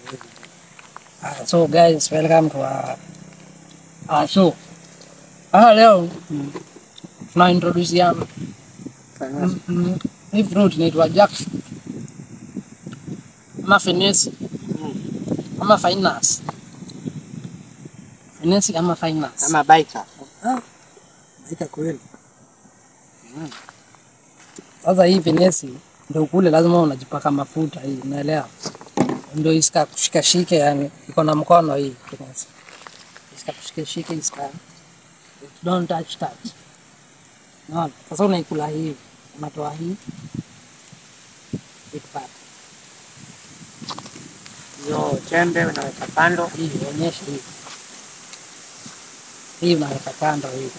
Ah, so guys, welcome to our, our show. Ah, leo tuna introduce yana Mm, mm. hii fruit inaitwa jackfruit ama fenesi ama finance fenesi ama finance Ama baika. Maika kweli. Sasa hii fenesi ndio kule lazima unajipaka mafuta hii, unaelewa? Ndio isika kushika shike, yani iko na mkono hii fenesi. Isika kushika shike, isika don't touch touch. Naona? Sasa unaikula hii, unatoa hii big part. Hiyo chembe unaweka kando. Hii onyesha hii. Hii unaweka kando hii.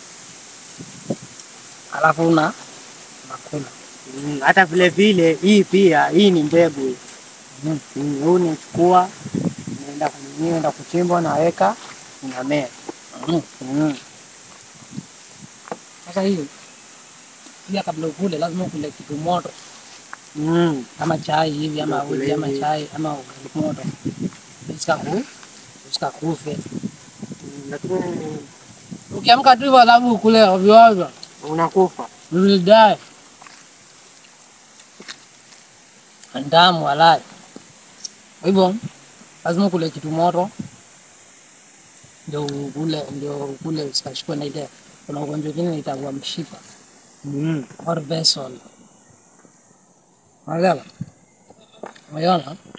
Alafu una unakula. Mm, Hata vile vile hii pia hii ni mbegu. hii. Mm. Mm, Huu unachukua unaenda kunini, unaenda kuchimba unaweka unamea. Mm. Mm. Sasa hii pia kabla ukule lazima ukule kitu moto Mm. kama chai hivi ama Ukule uji ama hivi. chai ama ugali moto usikaku usikakufe. Mm, Lakini Ukiamka tu hivyo alafu ukule ovyo ovyo unakufa. you will die. Ndamu walai. Kwa hivyo lazima ukule kitu moto ndio ukule ndio ukule usikashikwe na ile kuna ugonjwa ingine inaitwa mshipa Mm. or vessel. Unaelewa? Umeona?